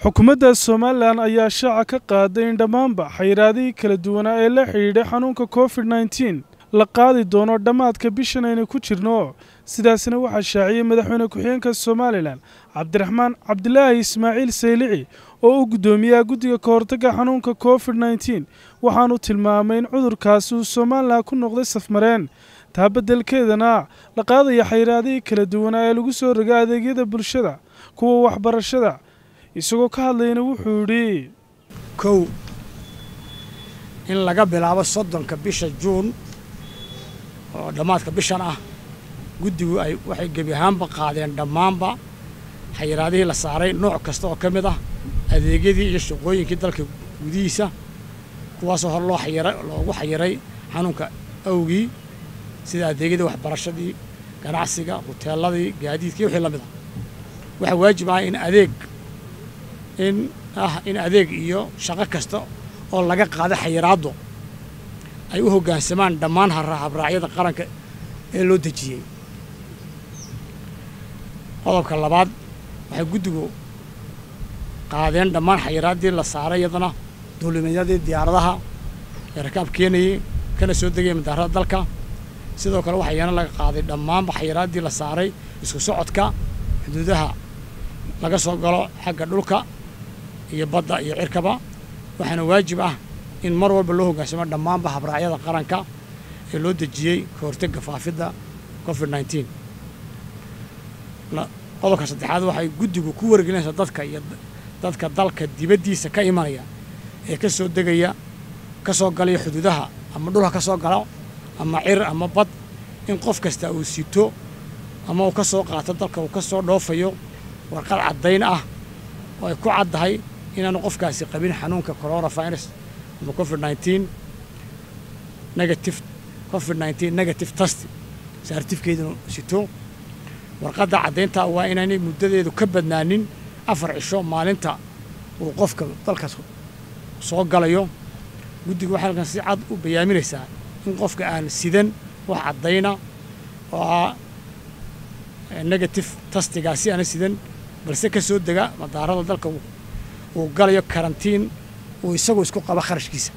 xukuumadda somalilan ayaa shaaca ka qaaday in dhammaanba xayiraadihii kala duwanaa ee la xidhiidhay xanuunka covid nneteen la qaadi doono dhammaadka bishan aynu ku jirno sidaasna waxaa shaaciyey madaxweyne ku-xigeenka somalilan cabdiraxmaan cabdilaahi ismaaciil saylici oo u guddoomiyaha guddiga ka hortagga xanuunka covid nneteen waxaanu tilmaamay in cudurkaasi uu somalilan ku noqday safmareen taa beddelkeedana la qaadaya xayiraadihii kala duwanaa ee lagu soo roga adeegyada bulshada kuwa waxbarashada isagoo ka hadlayna wuxuu yidhi kow in laga bilaabo soddonka bisha juun oo dhammaadka bishan ah guddigu ay waxay gebi ahaanba qaadeen dhammaanba xayiraadihii la saaray nooc kasta oo ka mid ah adeegyadii iyo shaqooyinkii dalka gudihiisa kuwaasoo hor loo xayira loogu xayiray xanuunka awgii sida adeegyadii waxbarashadii ganacsiga huteeladii gaadiidkii wixii la mid ah waxaa waajib ah in adeeg in ah in adeeg iyo shaqo kasta oo laga qaada xayiraaddo ay u hoggaansamaan dhammaan habraacyada qaranka ee loo dejiyey qodobka labaad waxay guddigu qaadeen dhammaan xayiraaddii la saaray iyadana duulimeedyadii diyaaradaha ee rakaab keenayey kana soo degaya madaarada dalka sidoo kale waxaa iyana laga qaaday dhammaanba xayiraaddii la saaray isku socodka xuduudaha laga soo galo xagga dhulka iyo badda iyo cirkaba waxaana waajib ah in mar walba loo hoggaansamo dhammaanba habraacyada qaranka ee loo dejiyey ka hortagga faafidda covid nneteen qodobka saddexaad waxay guddigu ku wargelinaysaa dadka iyo dadka dalka dibaddiisa ka imanaya ee ka soo degaya ka soo galaya xuduudaha ama dhulka ka soo galo ama cir ama bad in qof kasta uu sito ama uu ka soo qaato dalka uu ka soo dhoofayo warqad caddayn ah oo ay ku caddahay inaanu qofkaasi qabin xanuunka coronavirus ama covid nneteen negative covid nneteen negative test saartifkeeduna sito warqadda caddaynta waa inaanay muddadeedu ka badnaanin afar cisho maalinta uu qofka dalkaas soo galayo guddigu waxay halkan si cad u bayaaminaysaa in qofka aan sidan wax caddayna oo ah negative tastigaasi aana sidan balse ka soo dega madaarada dalka uu galayo karantiin uu isagu isku qabo kharashkiisa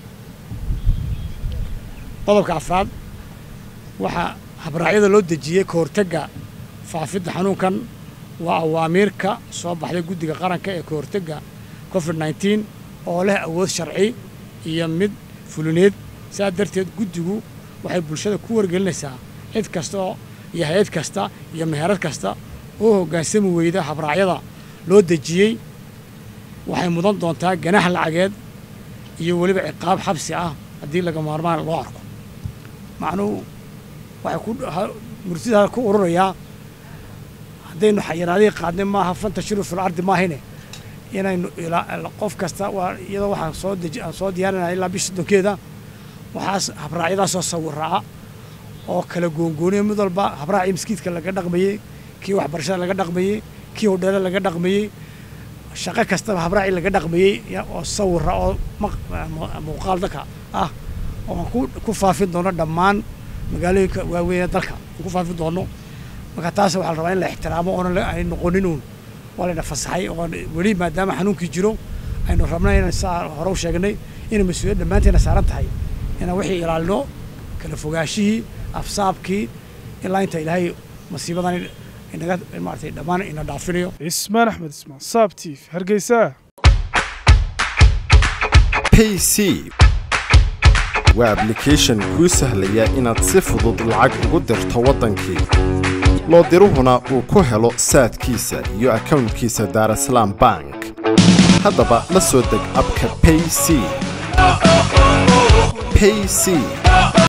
qodobka afraad waxaa habraacyada loo dejiyey ka hortagga faafidda xanuunkan waa awaamiirka soo baxday guddiga qaranka ee ka hortagga covid nneteen oo leh awood sharci iyo mid fulineed saa darteed guddigu waxay bulshada ku wargelinaysaa cid kasta oo iyo hay-ad kasta iyo meherad kasta oo hoggaansami weyda habraacyada loo dejiyey waxay mudan doontaa ganax lacageed iyo weliba ciqaab xabsi ah haddii laga maarmaan loo arko macnuhu waxay ku murtidaa ku ururayaa haddaynu xayiraadihii qaadnay maaha fantashiru fil ardi maahine inaynu qof kasta waa iyadoo waxaan soo deji aan soo diyaarinaya ilaa bisha soddonkeeda waxaas habraacyadaasoo sawirraa oo kala goongooniya mid walba habraacii maskiidka laga dhaqmayey kii waxbarashada laga dhaqmayey kii hodheele laga dhaqmayey shaqo kastaba habraacii laga dhaqmayey oo sawira oo muuqaal dalka ah oo aan ku faafin doono dhammaan magaalooyinka waaweynee dalka aan ku faafin doono marka taas waxaa la rabaa in la ixtiraamo oona ay noqonin uun waa layna fasaxay oo weli maadaama xanuunkii jiro aynu rabnay inaan saa hore u sheegnay inay mas-uuliyad dhammaanteena saaran tahay inaan wixii ilaalino kala fogaashihii afsaabkii ilaa inta ilaahay masiibadan inaga maaragtay dhammaan ina dhaafinayo ismaan axmed ismaan saab tiif hargeysa payc waa ablication kuu sahlaya inaad si fudud lacag ugu dirto waddankii loo diruhuna uu ku helo saadkiisa iyo akownkiisa daarasalaam bank haddaba la soo deg abka payc payc